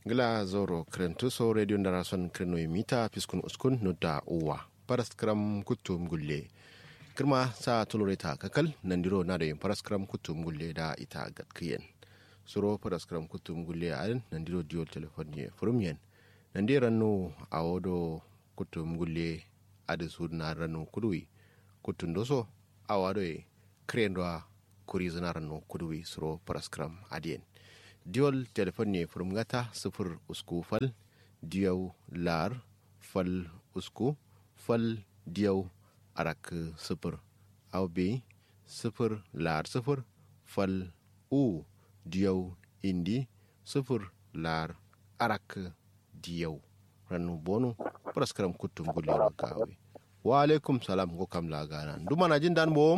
gila zoro krentu so radio ndara son kreno mita piskun uskun nudda uwa paraskram kutum gulle kirma sa tuloreta kakal nandiro na da yin paraskram kutum gulle da ita gatkiyen suro paraskram kutum gulle a nandiro diyo telefon ye furumyen nandi rannu a wodo kutum gulle adi su na rannu kudui kutun doso a wado ye krendwa kuri zina rannu kudui suro paraskram adiyen diol telefon ne furmgata sifir usku fal diyau lar fal usku fal diyau arak sifir au bi sifir lar sifir fal u diyau indi sifir lar arak diyau ranu bonu praskaram kutum gulero kawe wa alaikum salam ko kam lagana duma na jin dan bom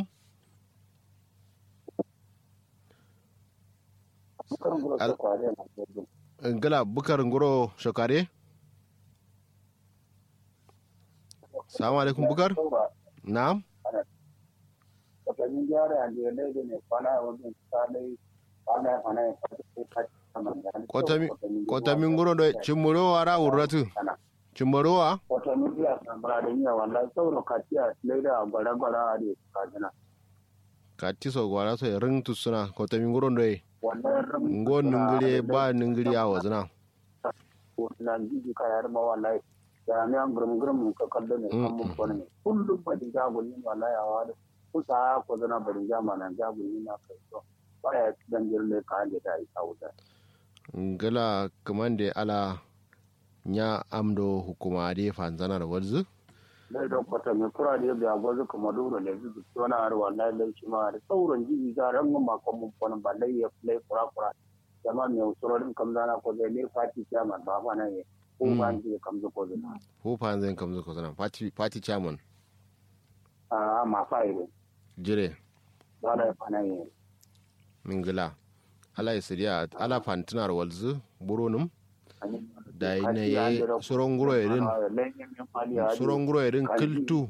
gala bukar ngoro shokare salamu alaikum bukar na'am kotami ngoro do chimmoro wara urratu chimmoro wa kotami biya sambara da yiya wallahi sauro katiya leda gwara gwara a da kajina kati so gwara so ring tusuna kotami ngoro do ngo ningiri ba ningiri a wazina na jiji ka yar ma wallahi ya ne an gurum gurum ka kallo ne kan mun kone kullum ba diga gulli wallahi a wada kusa ko zana bari jama nan ja gulli na kai to ba ya dan jirle ka ande da isa wuta ngala kamande ala nya amdo hukuma de fanzana da walzu dai don kwata mai kura da yadda agwazu kuma duro da zuzu tona har wallahi lai shi ma da sauran jiji ga ran mun makon mun kone ba lai ya lai kura kura jama mai usurorin kam zana ko zai ne fati chairman ba fa nan ko ba ni kam zo ko zana ko fa zan kam zo ko zana party party chairman a ma fa ire jire ba da fa nan mingila ala isiriya ala fantinar walzu buronum da ina ye soron guro irin soron guro irin kiltu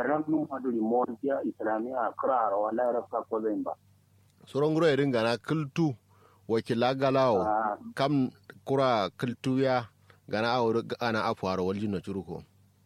soron guro irin gana kiltu wakila galawo kam kura kiltu ya gana awuru ana afuwar waljin na curuko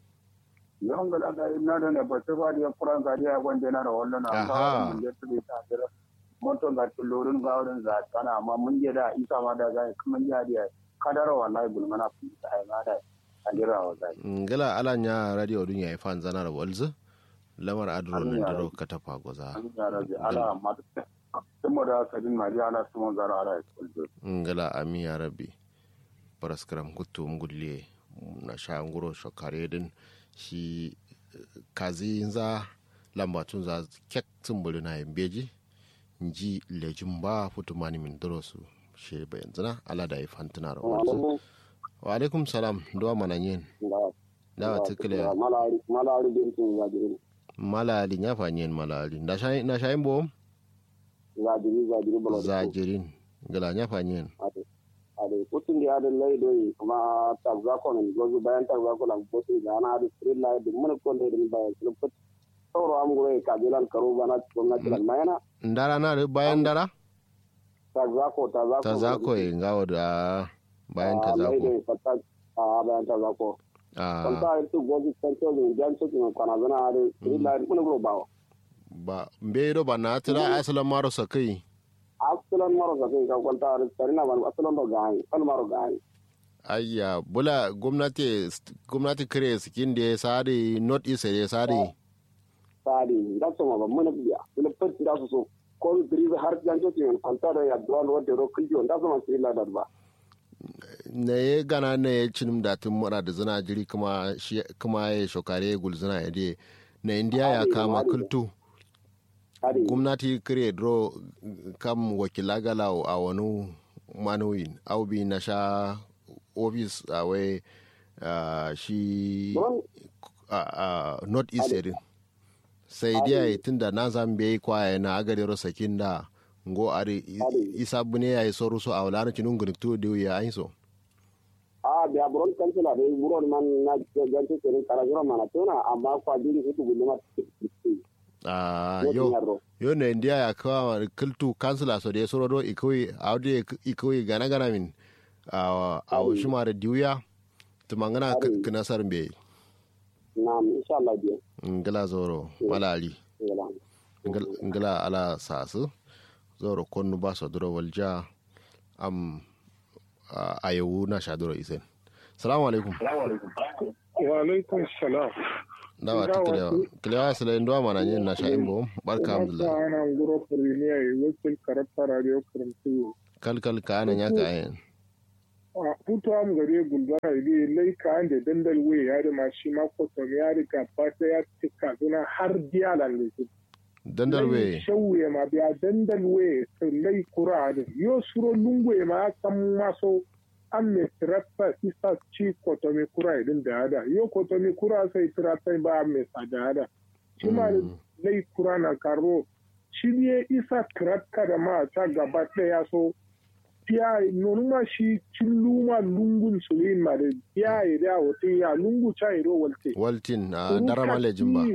yawan gada da ina da ne ba ta ba da kuran gari ya gwanda na da wallan na ba mun je tuli ta dira moto ga tulurin ga wurin za kana amma mun je da isa ma da ga kuma ya da kadara wallahi bulmana fi ta ai ma da adira wa zai ngala ala nya radio dun yayi fan zana da walzu lamar adro nan daro katafa goza ala amma kuma da kadin mari ala sumo zara ala kullu ngala ami ya rabbi paraskram kuttu ngulle na sha nguro shokare din shi kazi za lambatun za kek tumbulu na yambeji nji lejin ba futumani min dorosu shi ba yanzu na ala da ya fantuna da wasu wa alaikum salam duwa mana yin da wa tukule malari din tun ya dirin malali ya fa yin malali na shayin bo zadiri zadiri bolo zajirin gala ya fa yin ade kutun da adin lai doyi kuma tabza ko ne gozu bayan tabza ko lan bosu da ana adu street light din mun ko ne din bayan sulfut sauro am gure ka bilan karo bana gwamnati lan mayana ndara na bayan dara tazako tazako tazako e ngawo da bayan tazako a bayan tazako kwanta irtu gogi santo ne jan su ne kwana zana are ila mun gro bawo ba mbero ba na tira asalan maro sakai asalan maro sakai ka kwanta ar tarina ban asalan do gani kan maro gani ayya bula gwamnati gwamnati kare skin da sare not east da sare sare da so ma mun biya ila fatti da su so ko diribe har janjo ti en kontaro ya duwan wode ro kijo nda so masiri la darba na ye gana na ye cinim da tun mura da zina jiri kuma shi kuma ya shokare gul zina ya de na indiya ya kama kultu gwamnati kire dro kam wakila gala a wani manuwin au bi na sha ofis a wai shi north east edin sai dai tun da na zambe kwaye na agare sakin da ngo ari isa bune ya soru so awla na cinun gun to de ya aiso a da buron kansila da buron man na gantu kerin karajura mana tona amma kwa diri hutu gulma ah yo yo ne ndia ya kawa kultu kansila so de soro do ikoyi awde ikoyi gana gana min a a wasu ma da diuya tumangana Ari. kinasar be na'am insha Allah biya ngala zoro malali ngala Ngala- ngala ala sasu zoro konnu ba so duro walja am a- ayewu na sha duro isen salamu alaikum wa alaikum salam dawa ta kilewa kilewa sila ndo mana yin na sha imbo barka alhamdulillah Wata ana ngoro premier yi wakil karata radio karantu kal kal ka anan ya ka ayin a hutu am gare gulbara idi lai ka an da dandal we ya da mashi ma kwatam ya riga ba ta ya tika suna har biya lalle dandal we shawwe ma biya dandal we to lai kura da yo suro lungwe ma kan maso an me tirata isa ci kwatami kura idin da hada yo kwatami kura sai tirata ba me sa da hada shi ma da Mm. lai kura na karo shi ne isa tirata da ma ta gaba ɗaya so fiya nonuma shi cilluma lungun sulin ma da fiya ya da wata ya lungu cha iro walte waltin a darama lejin ba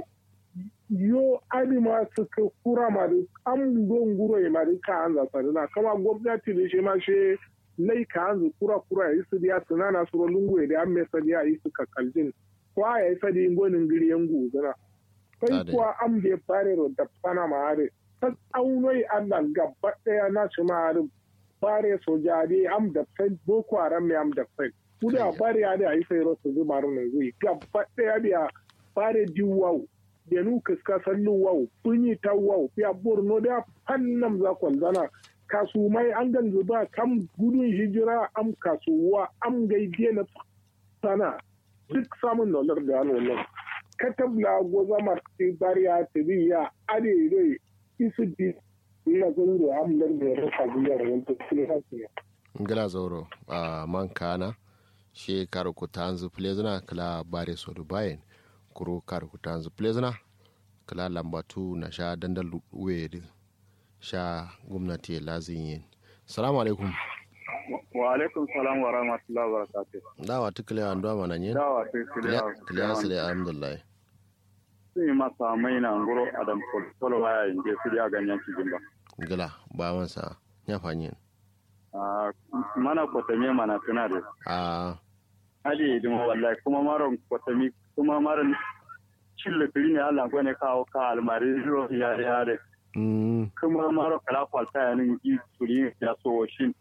yo adima suka kura ma da an don guro ya ma da ka an zasa na kama gwamnati da shi ma shi lai ka an kura kura ya yi su diya tunana su lungu ya da an mai sadi ya yi su kaljin kwa ya yi sadi gonin giri yan guzuna sai Ade. kuwa an bai fare da fana ma hare ta aunoi allah gaba daya na shi ma hare bare sojade am da fai boko haram ne am da fai kuda bare ya da yi sai rosu zuba runan zui gaba daya biya bare di wau da nu kaska sallu wau punyi ta wau biya borno da fannam za kwalzana kasumai an gan zuba kam gudun hijira am kasuwa am gaide na sana duk samun nolar da hannun katabla goza marti bariya tibiya ade dai isu di ina zan da amlar da rasa biyar wanda kuma hasu ngala zoro a man kana she kar ku tanzu plezna kala bare so du bayen kuro kar ku tanzu plezna kala lambatu na sha dandal wede sha gwamnati lazin yin salamu alaikum wa alaikum salam wa rahmatullahi wa barakatuh dawa ta kilewa ndo mana yin dawa sai kilewa kiliya sile alhamdulillah sun yi masa mai na ngoro adam polo waya inje su ya ganyen cikin ba ngala ba mansa nya fanyin Ah, mana kwatami mana tuna da a hali idin wallahi kuma maron kwatami kuma maron cille kiri ne Allah ko ne kawo ka almari ro ya ya de mm kuma maro kala kwalta ya nin ji turi ya so shin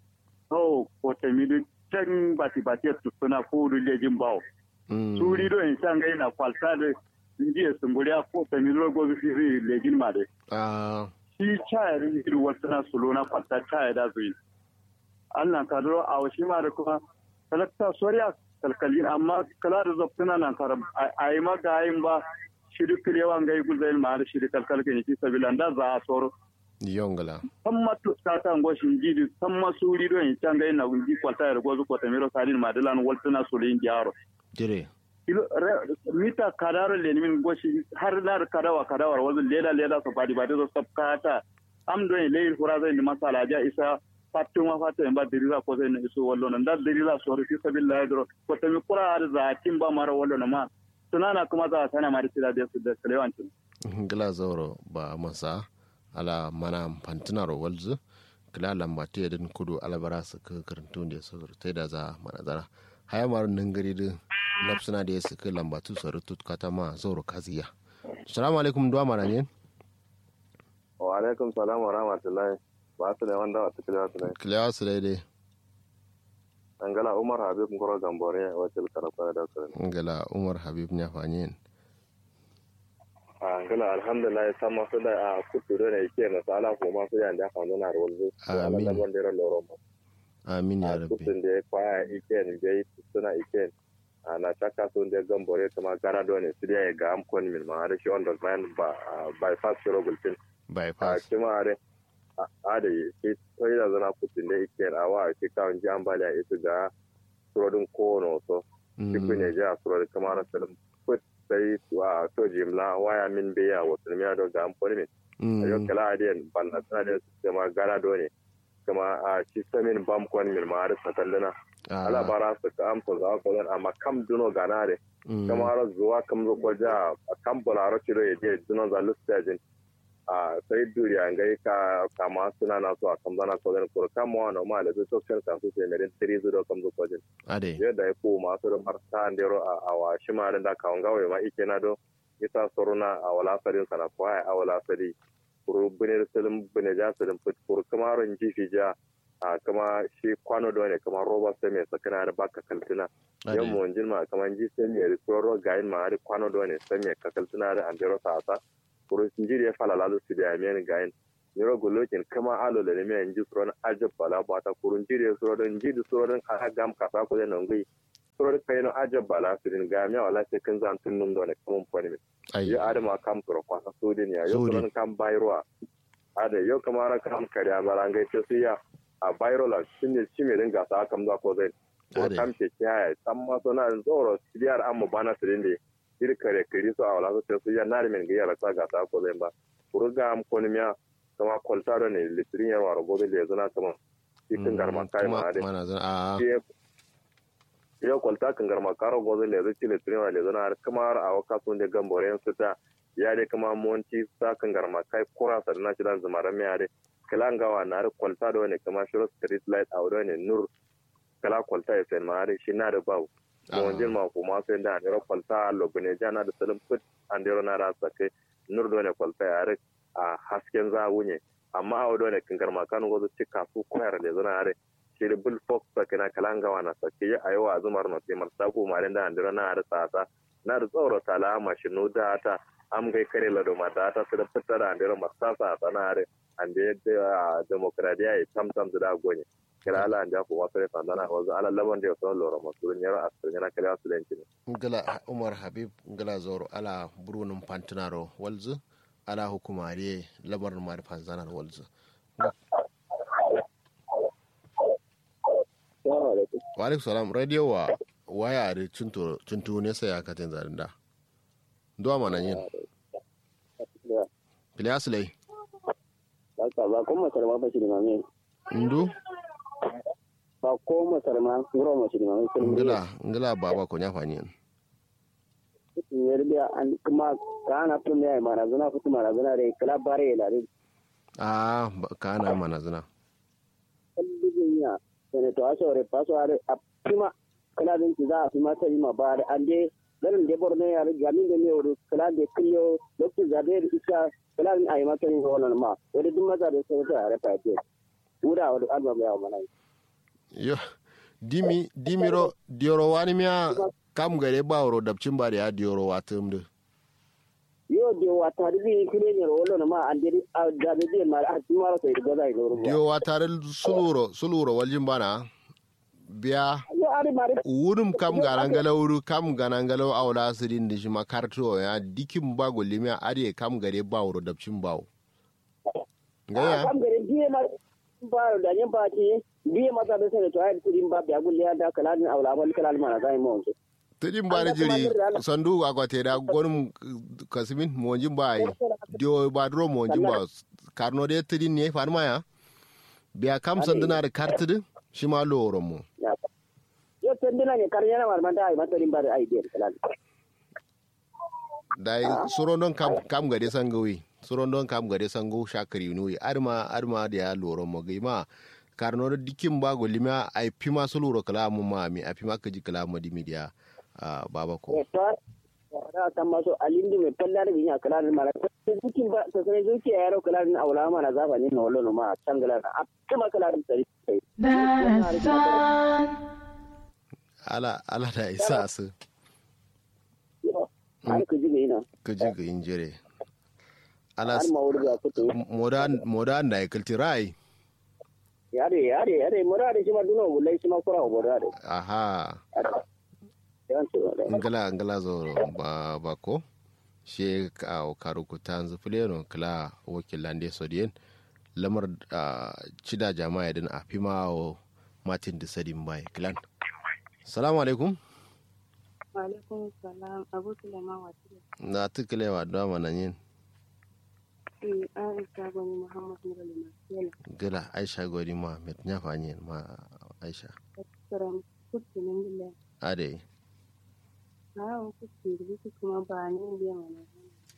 oh kwatami duk can bati bati tu suna ko dole jin bawo mm turi do in san ga ina kwalta da indiya sumburi a kwatami ro go fi ri lejin ma de a shi chaya rin iri wata na sulo na kwalta chaya da zuyi Allah ka duro a wasu ma da kuma talakta soriya kalkalin amma kala da zaftuna nan karam a yi maka ayin ba shi duk yawan gai guzayin ma da shi da kalkalin yake sabila da za a soro yongala san ma tuska ta ngoshin jidi san ma suri do in can gai na gungi kwalta da gozu kwata miro sadin ma dalan waltuna sulo yin gyaro dire Kilo- re- mita kadaro le min goshi har lar kadawa kadawar wazu leda leda so fadi bade so sabkata am do e leir fura zai ni masala ja isa fattu ma fattu en ba dirira ko zai ni so wallo nan da dirira so fi sabilillah dro ko to mi kura har za timba mara wallo na ma tunana kuma za a sana mari tira da su da kalewancin ngala zoro ba masa ala mana fantinaro walzu kila lambatu ya din kudu alabara su ka karantu da su tai da za mana zara haya maru nan gari din nafsuna da ya su ka lambatu su rutu kata ma zoro kaziya assalamu alaikum duwa mana ne wa alaikum salam wa rahmatullahi ba su ne wanda wata kila su ne kilewa su daidai angala umar habib ngoro gambore wacce karfa da su ne ngala umar habib nya fanyen angala alhamdulillah sama su da a kuturo ne ke na sala ko ma su yanda ka nuna rolzu Amin. da wanda ran loro ma amin ya a rabbi kutun da ya kwaya iken da ya suna iken na chaka sun da gambore kuma gara dole su da ya ga am kon min ma da shi on the man ba bypass shiro gultin a bypass kuma are a da ke sai da zana kutun da iken a wa ke kawun ji ambaliya ita ga surodin kono so cikin ya ji a surar kamar salim put sai wa to jimla waya min biya wasu miya do ga amfani min a yau kala adiyan balla tana da su kama gara do ne kama a ci samin bam kwan min ma har sakandana ala bara su ka amsa za ko dan amma kam duno gana de kama har zuwa kam zo ko ja a kam bolaro ci do ya je duno za lustajin a sai duriya ngai ka kama suna na so a kamzana ko den ko kama wa ma le to sen ka su se merin tri zu do kam zo ko den ade yadda ya ko ma so mar ta ndero a awa shima da ka ngawe ma ike na do ita soruna a wala sarin sana ko ai a wala sari kuru bunir salim bune ja salim put kuru kamaron jifi ja a kama shi kwano da ne kama roba sai mai sakana da baka kaltina ade yan mu jin ma kama ji sai mai ristoro gain ma har kwano da ne sai mai kakaltina da andero sa sa kuru jiri ya fala lalu su da mai gain niro golokin kama alo da ne mai ji suron ajab bala bata kurun jiri ya suron jiri suron a gam kasa ko da nan gai suron kai no ajab bala su din ga mai wala sai kan zan tunnum da ne kaman fani mai ai yo adama kam toro kwasa sudin ya yo Sudin. suron kam bayroa ade yo kamara kam kariya barangai ce su ya a bayrola shine shi mai dinga sa kam za ko zai ko Ade. kam ce kiyaye san ma so na zoro siriyar an mu bana sirin de ir kare kiri so awala so ce su ya na men ga yara sa ga sa ko zai ba kuruga am konimiya kama koltaro ne litirin yarwa rogo da zana kama cikin garma kai ma ade mana zan a yo kwalta kan garma karo gozo le zai cile tuni le zana har kama har a waka sun de gambore yan suta ya de kama monti sa kan garma kai kura sa na cidan zumara me ade kala ngawa na har kwalta da wani kama shiro street light a wani nur kala kwalta ya sen ma har shi na da bawu mo jin ma ko ma sen da ne kwalta lo bune jana da salim put an de na ra sake nur do ne kwalta ya har a hasken za wunye amma a wani kan garma kan gozo cika su koyar da zana har shiri bul fox sakina kalanga wana sake ya ayo a zumar no timar sako marin da andira na har tsasa na da tsoro tala mashinu da ta am gai kare lado mata ta su da fitar da andira masasa a tsanare ande da demokradiya ya tam tam da gonye kira ala anja ko wasu ne sandana wazu ala laban da yaso loro masu nyaro asir yana kare wasu lenci ne ngala umar habib ngala zoro ala burunum pantinaro walzu ala hukumare labarin mari panzanar walzu wa alaikum salam radio wa waya da cinto ne sai aka tin zarin da duwa mana yin Ilyas lai Baka ba ko masar ma ba shi da mame. ndu Ba ko masar ma ngoro ma shi da mame. ngala ngala baba ko nyafa ni Yerbiya an kuma kana tun ya mara zuna kutu mara zuna da kala bare la da a kana mana zina kallibin ya sene to aso re paso are a prima kala din ki za a fi mata yi ma ba da an de garin de borne ya ga min de ne wuri kala de killo lokacin zabe da iska kala din ayi mata ni wannan ma wani duk maza da sai ta are fa ce wura wani album ya mana yo dimi dimiro dioro wani miya kam gare ba wuro dabcin ba da ya dioro watum da yo de wata di kile ne wannan ma an de da de ma a ti mara sai da zai loro diyo watare suluro suluro waljin bana biya yo ari mare wurum kam ganangala wuru kam ganangala awla sirin da shi makarto ya dikin ba golimiya are kam gare ba wuro dabcin bawo gaya kam gare biye ma ba da nyen ba ti biye ma da sai to ai kudin ba biya gulle da kala din aula wal kala ma na zai mu tedin bari jiri sandu akwate da gonum kasimin monjin ba yi dio ba dro monjin ba karno de tedin ne farma ya biya kam sanduna da kartidin shi ma loro mu yo tendina ne karnya na marmanta ai mata rin ba da ai de kala dai suron don kam kam gade sangawi suron don kam gade sango shakari nuyi arma arma da ya loro mo ma karno da dikin ba golima ai pima su loro kala mu ma mi a pima kaji kala mu di media baba ko da ta maso alindi mai fallar binya kala da mara dukin ba ta sai zuki ya yaro kala da aula ma na zaba ne na wallo ma tangala na kuma kala da sai ala ala da isa su har ku ji ina ka ji ga injire ala har ma wuri ga kuto modan modan da ya kalti rai yare yare yare mura da shi ma duno bulai shi ma kura wa bora da aha yan su da ngala ngala zo ba ba ko she ka karu ku tanzu fuleno kala wakilan de sodien lamar cida jama'a din a fima o martin da sadin bai klan salamu alaikum alaikum salam abu sulaiman wakili na tukulewa da mana yin aisha gwani muhammad nurul masela gila aisha gwani muhammad ya fanyi ma aisha tsiran kuttinin gila ade hawan kutti rubutu kuma ba ni biya mana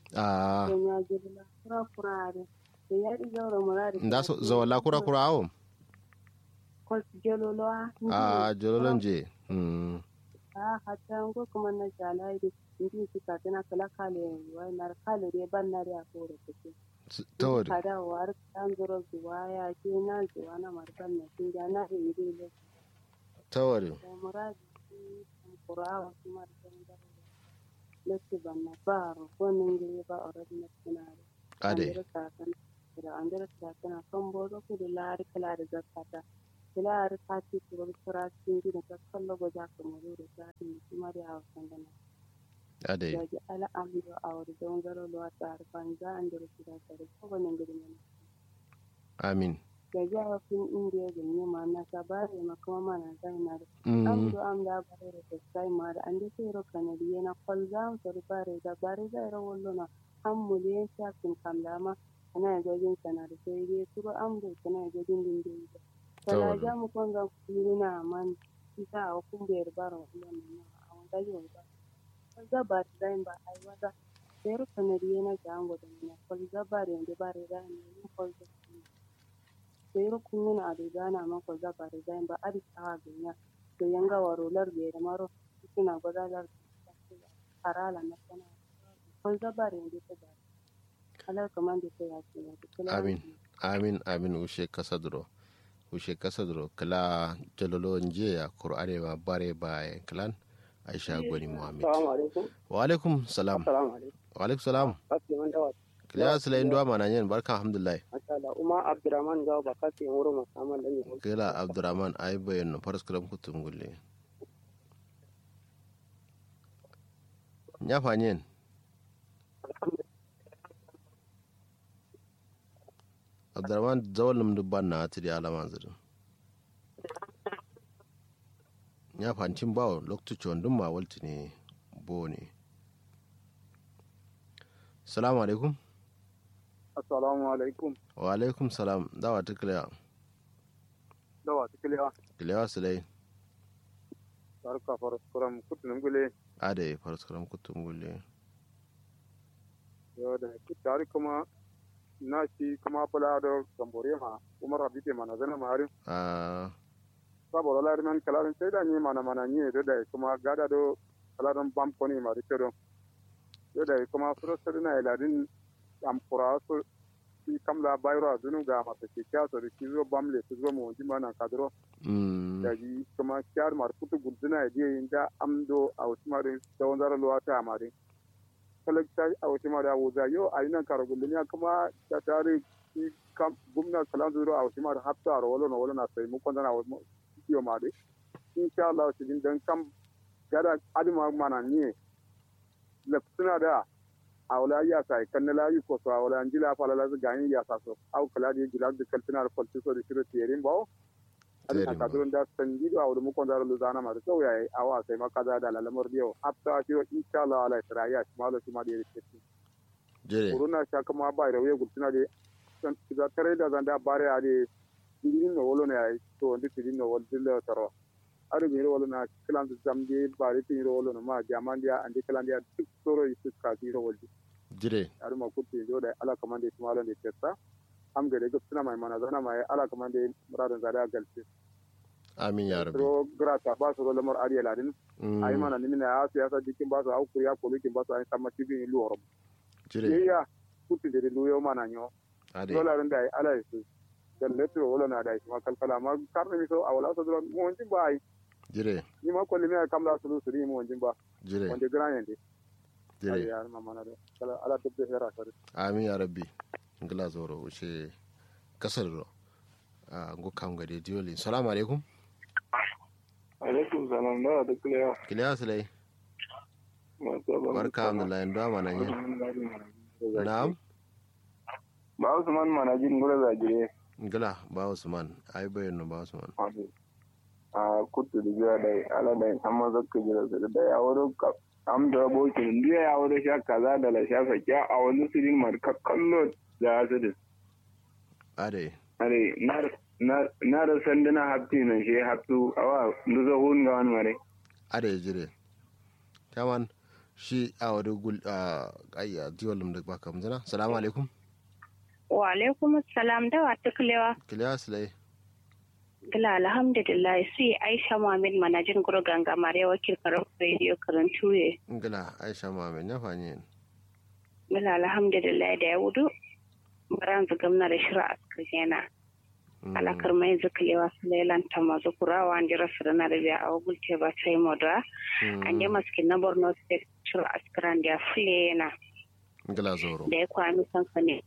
a don ya jirla kura kura are da ya ɗi zaura murari nda so zawala kura kura awo kwas jelolowa a jololon je mm a hatta ngo kuma na jala idi ndi su ka tana kala kale wa na kale re ban na ya ko da take tawari kada war kan zuro zuwa ya ke na zuwa na marban na kin ga na iri le tawari da muradi kan qur'an kuma da da lati ban na baro ko nan ge ba already na tunare ade Andere kakan da andere kakan kan bodo ku da lari kala da zakata kila ar kati ku bar sura cikin gida ta kallo go za ka mu da ta ni kuma da hausan da na ade da ji ala amdo awar don garo lo ta ar ban za an da su da tare ko ban gidi ne amin da ji a fin indiya da ne ma na ka bare ma kuma mana zai na da mm amdo am da bare da sai ma da an da sai ro kanadi na kol zam to bare da bare da ro wallo na an muliyan shakin kamlama kana gajin sana da sai dai turo an bai kana gajin dindin da kana Tawar. ja mu kon ga kuluna man isa a kun bai baro wannan na a wanda yau ba kaza ba ta ba ai wada sai ro kana da yana ga an godan na kol za bare da bare da ne ni kol za sai ro kun yana da gana man kol za bare da ba adi ta ga nya to yanga warolar da da maro suna godalar harala na sana kol za bare da ta ba alar kaman da ta yaki ne amin amin amin ushe kasadro ushe kasadro kala jololo nje ya qur'ane ma bare baye klan aisha gwani muhammad Assalamu alaikum. wa alaikum salam Assalamu alaikum. wa alaikum salam Asliman dawa. kila sila indwa mana nyen barka alhamdulillah Masha Allah. Uma Abdurrahman gawa ba kasi wuro musamman da ne. kila abdurrahman ay bayan no faras kalam kutum gulle nya fanyen abdurrahman zawal num dubban na tiri alama zirin nya fancin bawo lokacin wandun ma walti ne bo ne salamu alaikum assalamu alaikum wa alaikum salam dawa ta kiliya dawa tikiliya kiliya silai barka faraskuram kutunin gule ade faras kalam kutum gulle yau da tare kuma na shi kuma fula da gambore ma umar habite mana zana mari a saboda lari man kalarin sai da ni mana mana ni da da kuma gada do kalarin bam koni ma da kedo yau da kuma furo sadina iladin amkura su shi kamla bayro adunu ga mata ke kya so da kizo bam le su zo mu wajin mana kadro mm da ji kuma kyar mar kutu guduna da inda amdo a wasu marin da wanzar luwata a marin talakta a wasu mara wuza yau a yi nan kara gullumiya kuma da tare shi kam gumna kalan zuro a wasu mara hafta a rawalo na wala na sai mu kwanda na wasu kiyo mare insha Allah su din dan kam gada adima mana ne lafsuna da a wala ya sai kan na layi ko so a wala anjila fa la gani ya sa so au kala di gilad de kaltina da falti so da shiro tiyerin bawo Terin adina bawo. kadron da sanjido a wala mu kwanda luzana ma da sau yayi awa sai makaza da lalamar diyo hafta shi insha Allah ala isra'iya shi malo shi ma da yake jere corona sha kama ba da wuya gultuna de san da tare da zanda bare a de digin no wolo ne ai to ndi digin no wol dille taro adu mi wolo na kilan da zamdi bare tin ro wolo no ma jaman dia andi kilan dia duk soro isu ka di ro woldi jire adu ma kutti jo da ala kamande tumalo de testa am gade gultuna mai mana zana mai ala kamande muradan zada galti amin ya rabbi ro grata ba so lamar ariya ladin Mm, ai mana ni na ya siyasa dikin ba so au kuriya kolukin ba so ai tamma tibi lu horom jire ya kutti de lu yo mana nyo ade dolarin da ala su dan leto wala na da ma kalkala ma karne mi so awala so dron mo wonjin ba ai jire ni ma kolli mi kam la su su ni mo wonjin ba jire wonde gran yende ai jire ya ma mana da kala ala dubbe hera sare amin ya rabbi ngila zoro wuce kasar ro a ngo kam gade dioli salamu alaikum alaikum salam da da kula kiliya silai ma ta barka alhamdulillah ndo mana nyen na'am ba Usman mana jin gura zagire ngila ba usman ay bayan no ba usman a kutu da biya da ala da amma zakka jira da ya wuro ka am da bokin ndiya ya wuro sha kaza da la sha fakya a wani sirin mar kakkallo da asirin ade are na da sanduna hafti nan shi haftu awa duzo hun ga wani mare ade jire taman shi a wani gul a ayya diwalum da baka mzana salamu alaikum wa alaikum salam da wa tuklewa kiliya silai gila alhamdulillah si aisha muhammad manajin guru ganga mare wakil karar radio karantu ye gila aisha muhammad ya fanyi gila alhamdulillah da ya wudu baran zugam na da shira askar yana alakar mai zuklewa su lailan ta mazu kurawa an jira su na da biya a wagulte ba sai moda an je maskin na borno state shira askaran da ya fule yana gila zoro da ya kwami sansani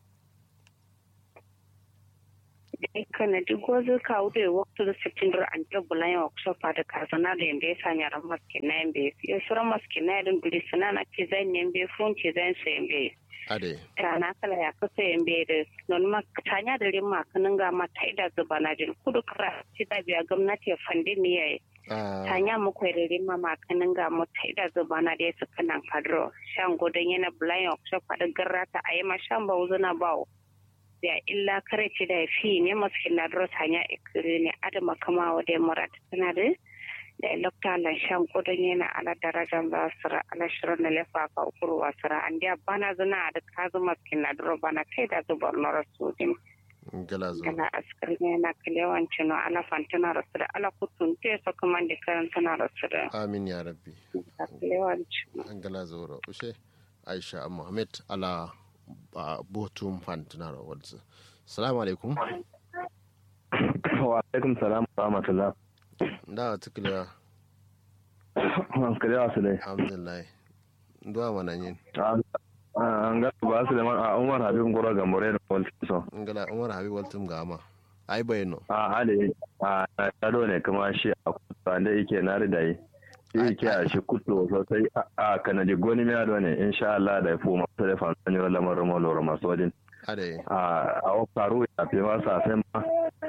kana duk wasu kawo da waktu da september an ta bulan yawa kusa fada kazana da yanda ya sanya ran maskin na yambe ya sura maskin na yadda buli suna na ce zan yambe fun ce zan sa yambe ade rana kala ya kasa yambe da non ma tanya da rin makanin ga ma ta ida zuba na jin kudu kara ci da biya gwamnati ya fandi ni yayi tanya mu kwai da rin ma makanin ga mu ta ida zuba na da ya suka nan kadro shan godon yana bulan yawa kusa fada garrata a yi ma shan ba wuzuna bawo da illa kare ce da fi ne masu na dros hanya ikiri ne adama kama wa da murat tana da da lokta lan shan kudin yana ala darajan ba sira ala shirin na lefa ka ukuru wa sira an dia bana zuna da kazu masu na dro bana kai da zubar na rasudin gila zoro gala askar ne na kalewan cino ala fantana rasu da ala kutun te so kuma da karantana rasu da amin ya rabbi kalewan cino gila zoro ushe aisha muhammad ala ba botum fantinaro wadda salamu alaikum wa alaikum salam wa rahmatullah da wata kiliya kiliya su dai alhamdulillah duwa mana yin an ga ba su da man a umar habib gora ga more da wal so ngala umar habib waltum gama ai bayano a ale a na tado ne kuma shi a kusa da yake na ridayi shi ke a shi kuto sosai a kanadi goni miya da ne insha Allah da ya fi masu da fansan yi lamarin maloro masu wajen ade a a faru ya fi masa sai ma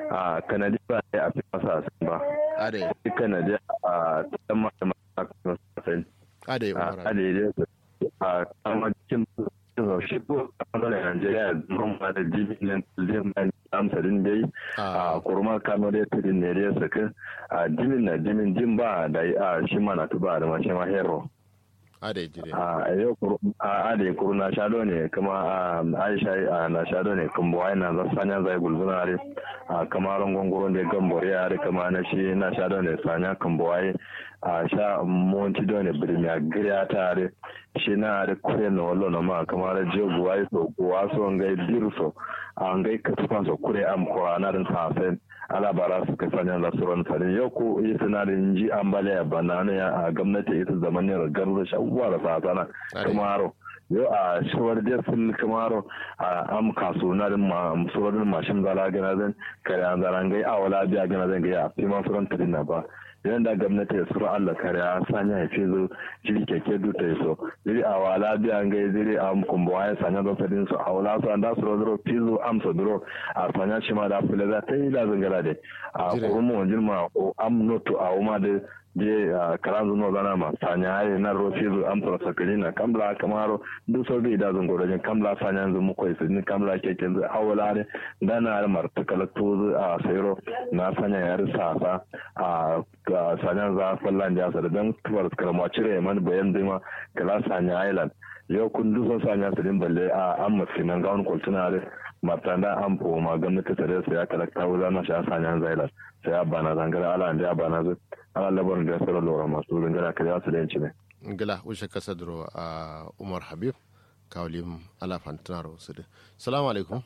a kanadi ba ya fi masa sai ba ade shi kanadi a tsamma da masu sai ade a umar habib adede a kama cikin shi ko a ɓangaren Najeriya noma da jibin liman amsarin dai a kurma kano da tudin ne da ya saka a jimin na jimin jin ba da a shi mana tuba da mace ma hero ade jire a yau a ade kuru na shado ne kuma a aisha a na shado ne kuma wai na za sanya zai gulzuna are a kamarin gongoron da gambore are kama na shi na shado ne sanya kambuwai a sha monti do ne birmiya giriya tare shi na da kure na wallo na ma kamar jogu wai so kuwa so ngai birso a ngai katufa so kure am ko anarin safen ala bara su ka sanya da suran fari yau ko yi sinarin ji ambaliya banana ya a gwamnati ita zaman ne garu da shawuwa da fasana kamaro yau a shawar da sun kamaro a am kaso na din ma suran mashin zala gana zan kare an zaran gai a wala biya gana zan gai a fi ma suran tadin na ba yayin da gwamnati ya sura Allah kare a sanya ya fi zo jiri keke duta ya so jiri a wala biya gai jiri a kumbo ya sanya da sadin su a wala su an da su rodoro fizo amsa duro a sanya shi ma da fule za ta yi da zangara da a kurumu wajen ma o am noto a wuma da je karan zuno zana ma sanya ya na ro fizo amsa sakali na kamla kamaro duk sau da idan zangoro jin kamla sanya yanzu mu kwai sun kamla keke yanzu a wala ne dana martakala tozu a sayro na sanya ya risa sa a sanya za fallan da sa da dan tubar karama cire man bayan dima kala sanya island yau kun dusan sanya su din balle a an mafi nan gawon kultuna da matanda an po ma gwamnati ta da ya kalakta wuza na sha sanya zailan sai ya bana zangara ala da ya bana zai ala labarin da ya sauran lura masu zangara ka ya su da yanci ne. ngila ushe kasa duro a umar habib kawlim ala fantinaro su da salamu alaikum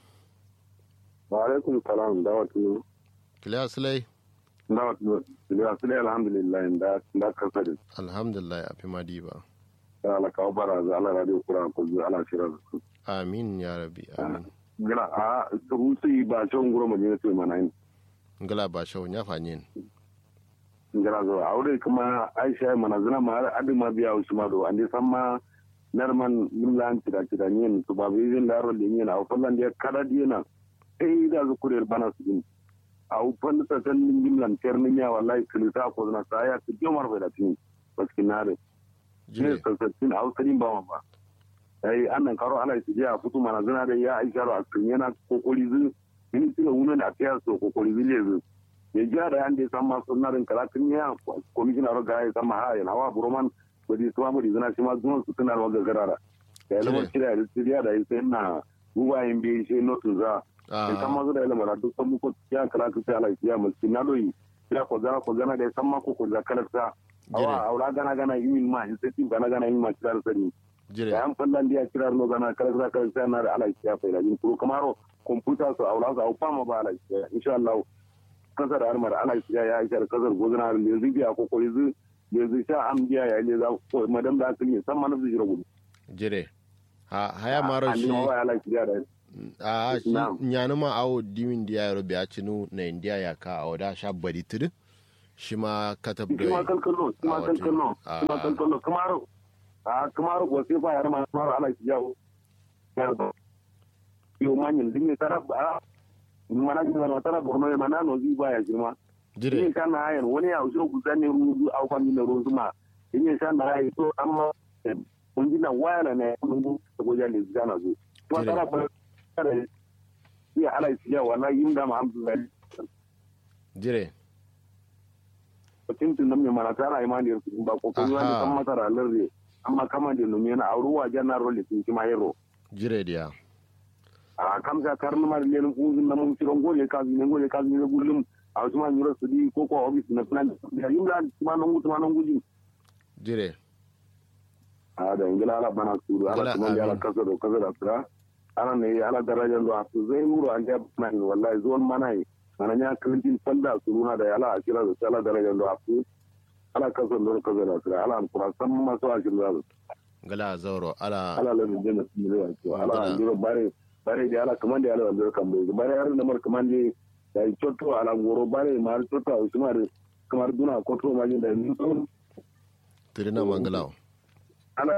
wa alaikum salam dawatu kiliya silai dawatu kiliya silai alhamdulillah da da kasa da alhamdulillah a fi madi ba ala kawo bara za ala radio kura ko ala shira su amin ya rabi amin gila a rusi ba shon guro mu ne su mana yin ngila ba shau ya fanyin ngila zo aure kuma aisha mana zina ma adi ma biya usma do ande samma narman millan tida tida nyen to ba bizin daro de nyen aw fallan de kada diena ei da zu kurel bana su din aw fallan ta tan millan terni ya wallahi kilita ko na saya ku jomar fa da tin baskinare ne sassatin aw sadin ba ba ai annan karo ala su ya futu mana zina da ya aisha ro akin yana kokori zu min tira wunan da ta so kokori zile zu ya ja da yande samma sunnarin kalatin ya komishina ro ga ya samma ha yana wa buroman kudi kuma mu dizana shi ma zuwan su tana wa gagarara da ya zama kira da siriya da sai na ruwa yin bi shi notu za in kan mazu da ya lamara duk san muku ya kala ka sai ala ya musu na doyi ya ko gana ko gana da san ma ko ko zakalar sa awa aura gana gana yin ma in sai tin gana gana yin ma kira sani da yan fallan dia kira no gana kala kala kala sai na da ala ya fa yin kuro kamaro computer su aura za a fama ba ala ya insha Allah kasar armar ala ya ya isa kasar gozana da zibiya ko ko yanzu yanzu sha an biya ya ne za ko madam da asali san ma nafsu jira gudu jire ha haya maro shi a shi nyanu ma awo dimin dia yaro biya cinu na india ya ka awo da sha bari tudu shi ma katab da shi ma kalkalo shi ma kalkalo shi ma kalkalo kamaro a kamaro ko sai fa yar ma kamaro ala shi yawo yo manyin dinne tarab a mana jin na tara borno ya mana no zi baya girma jire yin kan na hayan wani ya usuro ku zane ruzu au kan min ruzu ma yin yin san da hayi to amma kun ji na waya na ne mun bu da goja ne zuga na zo to tara ba tare ya ala ya wala yin da ma alhamdulillah jire mutum tun nan mai mana tara imani su ba ko kun wani kan masara larre amma kama da numi na auruwa janar role sun ma hero jire dia a kamsa karnu ma da lelin kuzin na mun ciron gole kazi ne gole kazi ne gullum a wasu ma yura su di ko ko ofis na plan da yin da ma nan gutu ma nan guji jire a da ingila ala bana suru ala kuma ya ala kasa da kasa da sura ala ne ala darajar da su zai muru an da man wallahi zuwan mana yi mana nya kirintin fanda suru na da ala akira da ala darajar da su ala kasa da kasa da sura ala kuma san masu akira da gala zauro ala ala la da jinna su ne wa ala jiro bare bare da ala kamar da ala da kan bai bare har da mar kamar da da cotto ala goro bare mar cotto a usmar kamar duna koto ma da ni to tirina mangalaw ala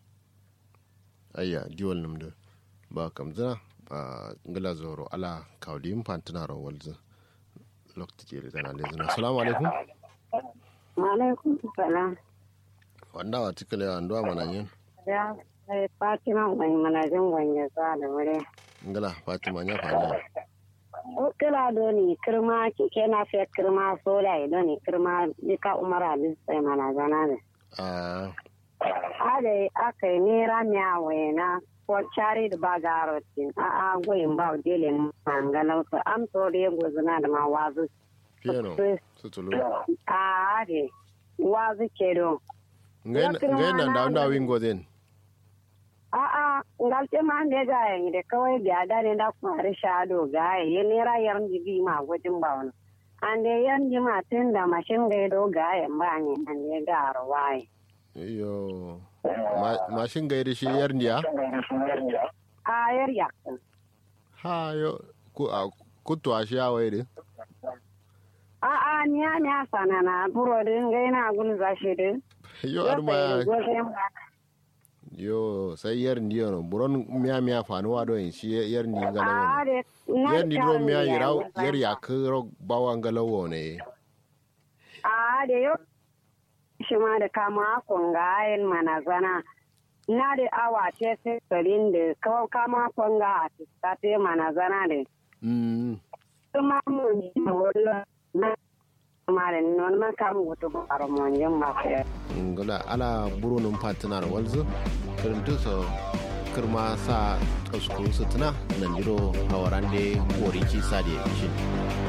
ayya diwal namda ba kam zina a ngala zoro ala kawlim pantina ro walzu lokti jere tana le zina assalamu alaikum wa alaikum salam wanda wa tikale wa ndo mana yin ya sai fatima wani manajin gwanye za da wuri ngala fatima nya fanya o kila doni kirma kike na fe kirma sola doni kirma dika umara bin sai manajana ne a ade aka yi nera miyawe na ko cari da ba garotin a a goyin ba dele mangalau to am to de gozuna da ma wazu piano tutulu a ade wazu ke do ngai nan da wanda wingo den a a ngalte ma ne ga yin da kawai biya da ne da kwari shado ga yi nera yar jibi ma gojin ba wani an de yan jima tun da mashin gaido ga yin ba ne an de ga arwai iyo mashin gairi shi yar niya a yar yakin ha yo ku a kutu a shi ya waire a a niya niya sana na buro din gaina gulza shi din yo arma yo sai yar ndiyo no buron miya miya fanuwa do in shi yar ndi ngalawo yar ndi do miya yiraw yar yakro bawa ngalawo ne a de yo shi ma da kama kungayen manazana na da awa ce sai sarin da kawo kama kunga a tiskate manazana da kuma mun yi wala na kuma da non man kam gutu baro mon yin ma fe ngala ala burunun patinar walzu kirintu so kirma sa tsaskun sutuna nan jiro hawarande kori kisa da shin